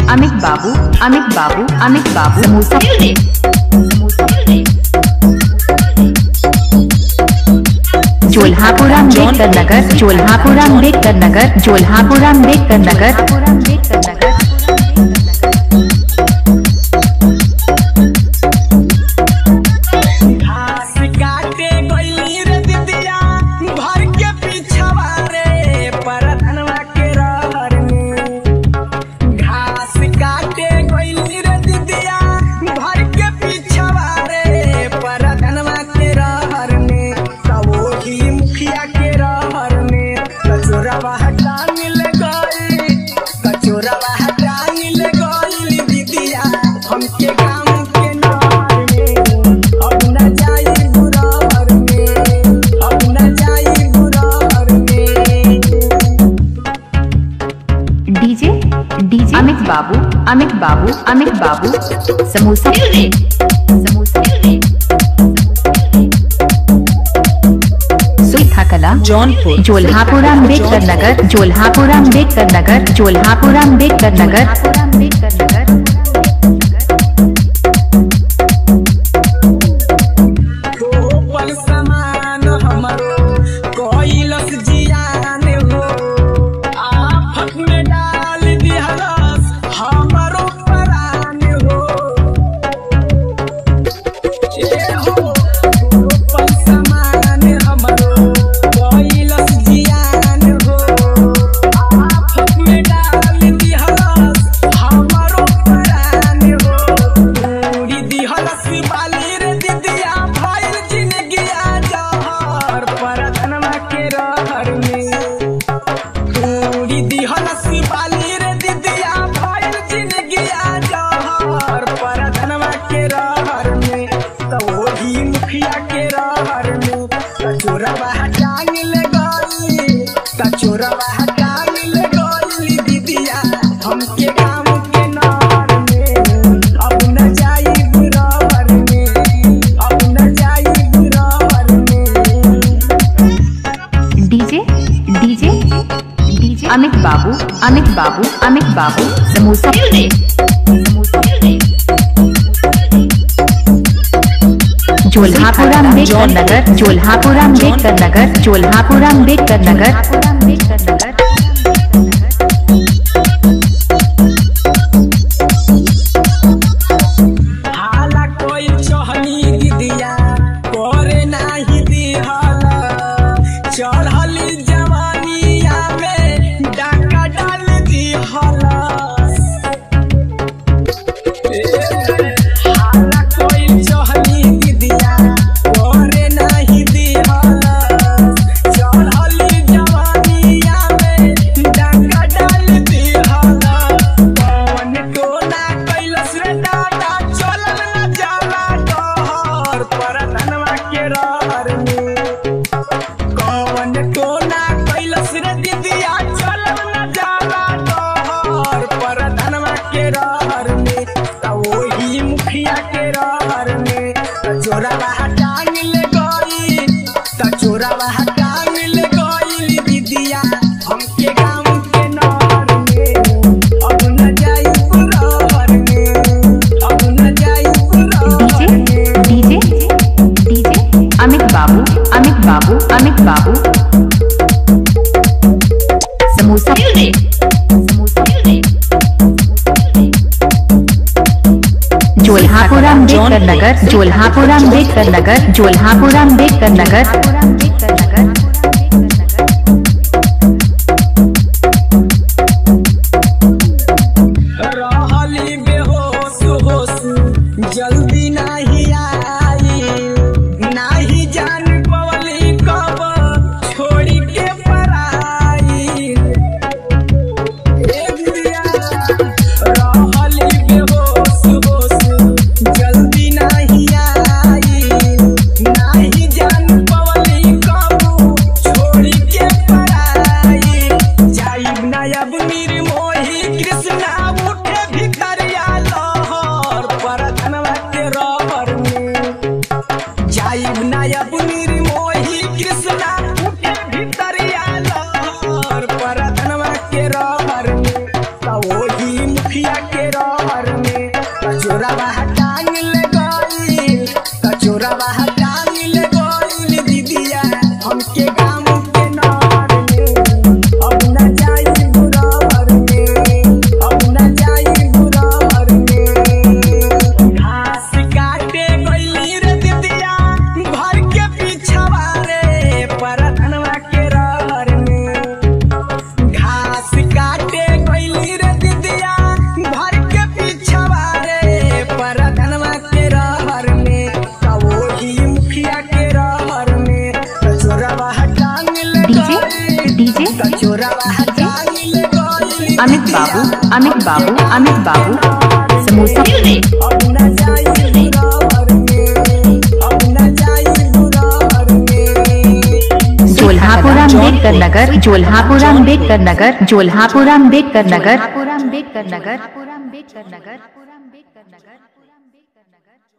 अमित बाबू अमित बाबू अमित बाबू समोसा जोल्हापुरा अम्बेडकर नगर जोल्हापुरा अम्बेडकर नगर जोल्हापुरा अम्बेडकर नगर घास काटे गइली रे दिदिया भर के पिछवा रे परधनवा के रहर में घास काटे गइली रे दिदिया भर के पिछवा रे परधनवा के रहर में सवोही मुखिया के रहर में कचोरवा हटा मिल गई कचोरवा हटा मिल गई दिदिया हमके गाँव के नहर में अब न जाई बुरार में अब न जाई बुरार में डीजे डीजे अमित बाबू अमित बाबू अमित बाबू समोसा समोसा सुइथा कला जौनपुर जोल्हापुरा अम्बेडकर नगर जोल्हापुरा अम्बेडकर नगर जोल्हापुरा अम्बेडकर नगर तो पल समान हमरो कोइलस जियान हो आफत में डाल दिहलस हमरो परान हो ए हो तो पल समान हमरो कोइलस जियान हो आफत में डाल दिहलस हमरो परान हो पूरी दिहलस बाली रे दिदिया भइल जिंदगिया जहर परधनवा के रहर में पूरी दिहलस बाली रे दिदिया भइल जिंदगिया जहर परधनवा के रहर में त ओही मुखिया के रहर में कचोरवा टांग ले गई कचोरवा टांग ले गई दिदिया हमके गाँव के नहर में अब न जाई बुरार में अब न जाई बुरार में डीजे डीजे डीजे अमित बाबू अमित बाबू अमित बाबू समोसा जोल्हापुरा अम्बेडकर नगर जोल्हापुरा अम्बेडकर नगर जोल्हापुरा अम्बेडकर नगर हाला कोई चहनी दिदिया करे नाही दिहला चढ़ली जवानिया में डाका डाल दिहला हाला कोई चहनी दिदिया करे नाही दिहला चढ़ली जवानिया में डाका डाल दिहला कौन टोना कैलस रे दादा चलल न जाला डहर परधनवा के रहर में कौन टोना कैलस रे दिदिया चलल न जाला डहर परधनवा के रहर में त ओही मुखिया के रहर में त चोरवा टांग ले गई त चोरवा टांग ले गई दिदिया हमके गाँव के नहर में अब न जाई बुरार में अब न जाई बुरार में डीजे डीजे अमित बाबू अमित बाबू अमित बाबू समोसा जोल्हापुरा अम्बेडकर नगर जोल्हापुरा अम्बेडकर नगर जोल्हापुरा अम्बेडकर नगर रहली बेहोश होश जल्दी नाही आई नाही जान पवली कब छोड़ी के पराई ए दिया रहली बेहोश होश जल्दी नाही आई नाही जान पवली कब छोड़ी के पराई जाइब नायब निर्मोही कृष्णा उठे भितरिया लहर परधनवा के रहर में जाइब नायब निर्मोही कृष्णा उठे भितरिया लहर परधनवा के रहर में त ओही मुखिया के अमित बाबू अमित बाबू अमित बाबू समोसा अब न जाई दुरार में अब न जाई दुरार में जोल्हापुरा अम्बेडकर नगर जोल्हापुरा अम्बेडकर नगर जोल्हापुरा अम्बेडकर नगर जोल्हापुरा अम्बेडकर नगर अम्बेडकर नगर अम्बेडकर नगर